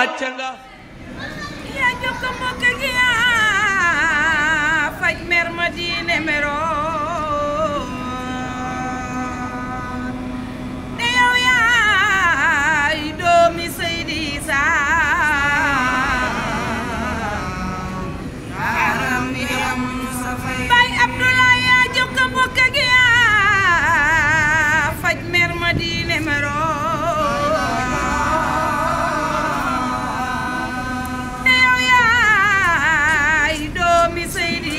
wàcc nga yaa jokk mbokk gi yaa faj mer ma diine meroon te yow yaay doomi Seydi Isaa Baay Abdoulaye yaa jokk mbokk gi yaa faj mer ma diine meroon te yow yaay doomi Seydi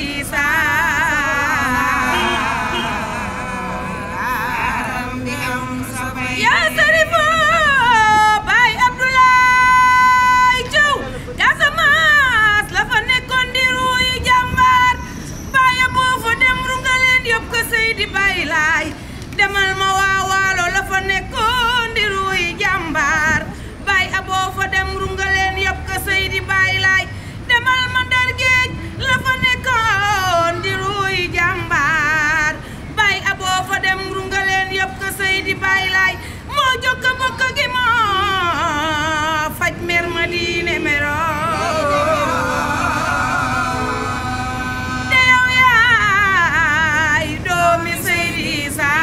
Isaa yaa sarifo Baay Abdoulaye Thiaw Casamance la fa nekkoon di ruuy jàmbaar bàyyi boo fa dem rungaleen yóbbu ko Seydi Baay Laay demal ma waa waalo la fa nekkoon di ruuy jàmbaar bàyyi aboo fa dem rungaleen yóbbu ko Seydi Baay Laay demal ma Ndar Géej la fa nekkoon di ruuy jàmbaar bàyyi aboo fa dem rungaleen yóbbu ko Seydi Baay Laay moo jokk mbokk gi moo faj mer ma diine meroo te yow yaay doomi Seydi Isaa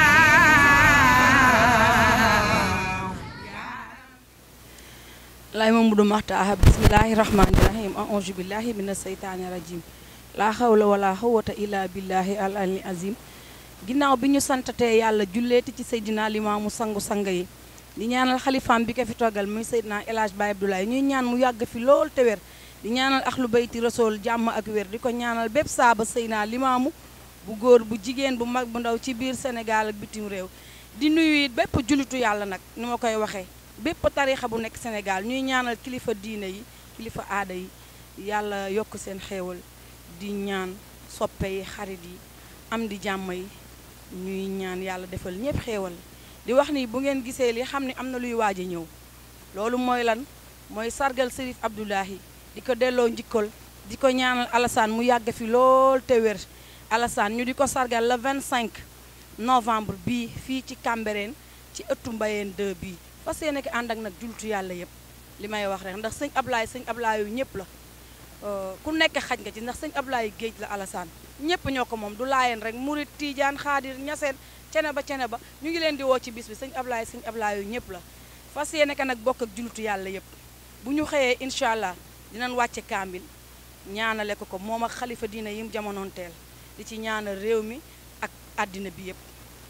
lay Mamadou Maxtaar bismillahi rahmani rahim aouzu billahi mina seytaani rajim laa xawla wala xawata illa billahi al ali azim ginnaaw bi ñu santatee yàlla julleeti ci Seydina Limaamu sangu sang yi di ñaanal xalifaam bi ko fi toggal muy Seydina El Hadj Baye Abdoulaye ñuy ñaan mu yàgg fi lool te wér di ñaanal axlu bayti rasool jàmm ak wér di ko ñaanal bépp saaba Seydina Limaamu bu góor bu jigéen bu mag bu ndaw ci biir Sénégal ak bitim réew di nuyu it bépp jullitu yàlla nag ni ma koy waxee bépp tarixa bu nekk Sénégal ñuy ñaanal kilifa diine yi kilifa aada yi yàlla yokk seen xéewal di ñaan soppe yi xarit yi am di jàmm yi ñuy ñaan yàlla defal ñëpp xéewal di wax ni bu ngeen gisee li xam ne am na luy waaj a ñëw loolu mooy lan mooy sargal Serif Abdoulahi di ko delloo njikkal di ko ñaanal Alassane mu yàgg fi lool te wér Alassane ñu di ko sargal le 25 novembre bii fii ci Cambérène ci ëttu Mbayeen 2 bii fas yéene ko ànd ak nag jultu yàlla yëpp li may wax rek ndax sëñ Ablaye sëñ Ablaye yu ñëpp la ku nekk xaj nga ci ndax sëñ Ablaye géej la Alassane ñëpp ñoo ko moom du laayeen rek murit tiijaan xaadir ñaseen cene ba cene ba ñu ngi leen di woo ci bis bi sëñ Ablaye sëñ Ablaye yu ñëpp la fas yéene ko nag bokk ak jultu yàlla yëpp bu ñu xëyee incha allah dinañ wàcce kaambil ñaanale ko ko moom ak xalifa diina yim jamonoon teel di ci ñaanal réew mi ak àddina bi yëpp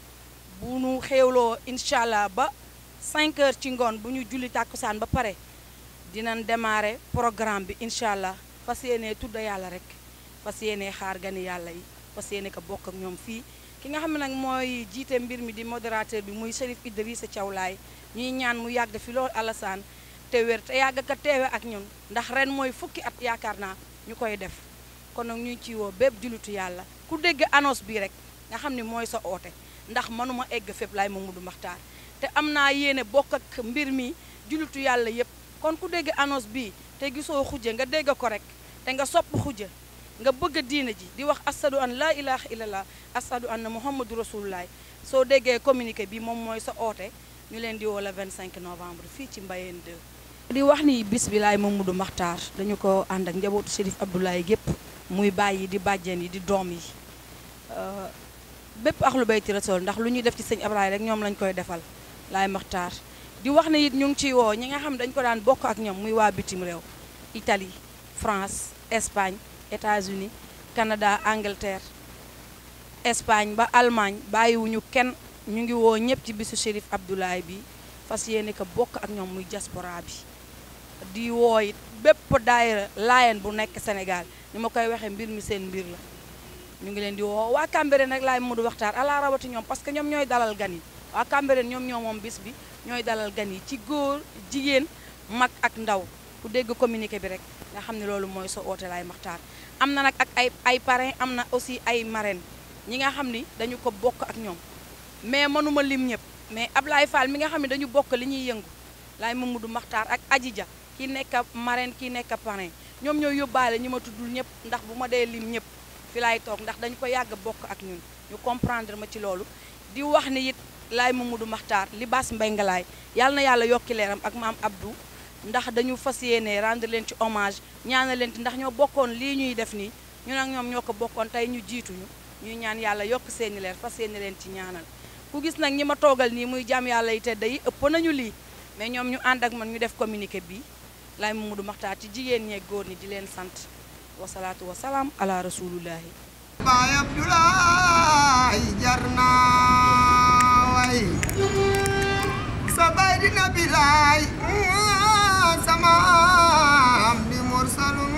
bu ñu xéewloo incha allah ba 5 heures ci ngoon bu ñu julli tàkkusaan ba pare dinañ démarrer programme bi incha allah fas yéenee tudd yàlla rek fas yéenee xaar gani yàlla yi fas yéene ko bokk ak ñoom fii ki nga xam ne nag mooy jiite mbir mi di modérateur bi muy Chérif Idrissa Thiaw Laye ñuy ñaan mu yàgg fi loolu Alassane te wér te yàgg ka teewe ak ñun ndax ren mooy fukki at yaakaar naa ñu koy def kon nag ñuy ci woo bépp jullitu yàlla ku dégg annonce bi rek nga xam ne mooy sa oote ndax mënuma egg fépp laay Mamadou Makhtar te am naa yéene bokk ak mbir mi jullitu yàlla yépp kon ku dégg annonce bii te gisoo xujja nga dégg ko rek te nga sopp xujja nga bëgg a diina ji di wax asadu an laa ilaha illallah asadu anna muhammadu rasulullah soo déggee communiqué bi moom mooy sa oote ñu leen di woo le 25 novembre fii ci Mbayeen 2 di wax ni bis bi laay Mamadou Makhtar dañu ko ànd ak njabootu Chérif Abdoulaye gépp muy bàyyi di bàjjen yi di doom yi bépp axlu bayti rasul ndax lu ñuy def ci sëñ Abdoulaye rek ñoom lañ koy defal laay Makhtar di wax ne it ñu ngi ciy woo ñi nga xam dañ ko daan bokk ak ñoom muy waa bitim réew Italie France Espagne États-Unis Canada Angleterre Espagne ba Allemagne bàyyiwuñu kenn ñu ngi woo ñëpp ci bisu Chérif Abdoulaye bi fas yéene ko bokk ak ñoom muy diaspora bi di woo it bépp daayira laayeen bu nekk Sénégal ni ma koy waxee mbir mi seen mbir la ñu ngi leen di woo waa Cambérène nag laay Mamadou Makhtar ala rawati ñoom parce que ñoom ñooy dalal gan yi waa Cambérène ñoom ñoo moom bis bi ñooy dalal gan yi ci góor jigéen mag ak ndaw ku dégg communiqué bi rek nga xam ne loolu mooy sa oote laay Makhtar am na nag ak ay ay parrain am na aussi ay marraine ñi nga xam ni dañu ko bokk ak ñoom mais mënuma lim ñëpp mais Ablaye Fall mi nga xam ne dañu bokk li ñuy yëngu laay Mamadou Makhtar ak Adja ki nekk marraine ki nekk parrain ñoom ñooy yóbbaale ñi ma tuddul ñëpp ndax bu ma dee lim ñëpp fi laay toog ndax dañu ko yàgg bokk ak ñun ñu comprendre ma ci loolu di wax ni it laay Mamadou Makhtar li baas mbay ngalaay yàlla na yàlla yokki leeram ak maam Abdou ndax dañu fas yéene rendre leen ci hommage ñaanal leen ci ndax ñoo bokkoon lii ñuy def nii ñun ak ñoom ñoo ko bokkoon tey ñu jiituñu ñuy ñaan yàlla yokk seeni leer fas yéene leen ci ñaanal ku gis nag ñi ma toogal nii muy jàmm yàlla yi tedd yi ëpp nañu lii mais ñoom ñu ànd ak man ñu def communiqué bi lay Mamadou Makhtar ci jigéen ñeeg góor ñi di leen sant wasalaatu wasalaam ala rasulullahi baay Abdoulaye jar naa way sa baay di nabilaay sama am di mursalun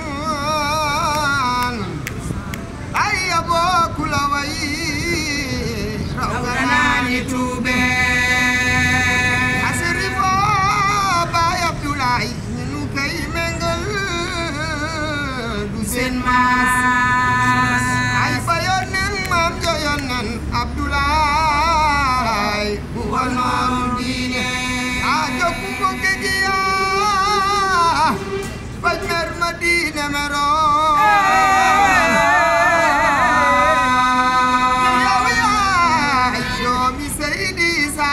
ay yaboo ku la way raw nga naa ni tuube asiri foo baay Abdoulaye ñu nu koy méngal du seen maas ay ba yonnen maam jo yonnen Abdoulaye bu wa noonu diine a jokku ko kegiya faj mer ma diine mero yow yaay doomi Seydi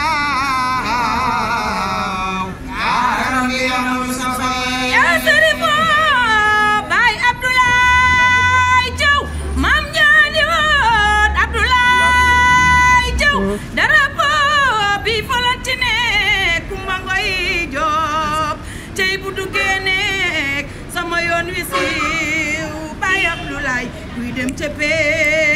Saaw yaaram li amul sa fay yaa sërifo baay Abdoulaye Thiaw maam ñaani woon Abdoulaye Thiaw drapeau bi folantine kumba ngoy joob cey bu duggee nekk sama yoon wi siiw baay Abdoulaye kuy dem ca pee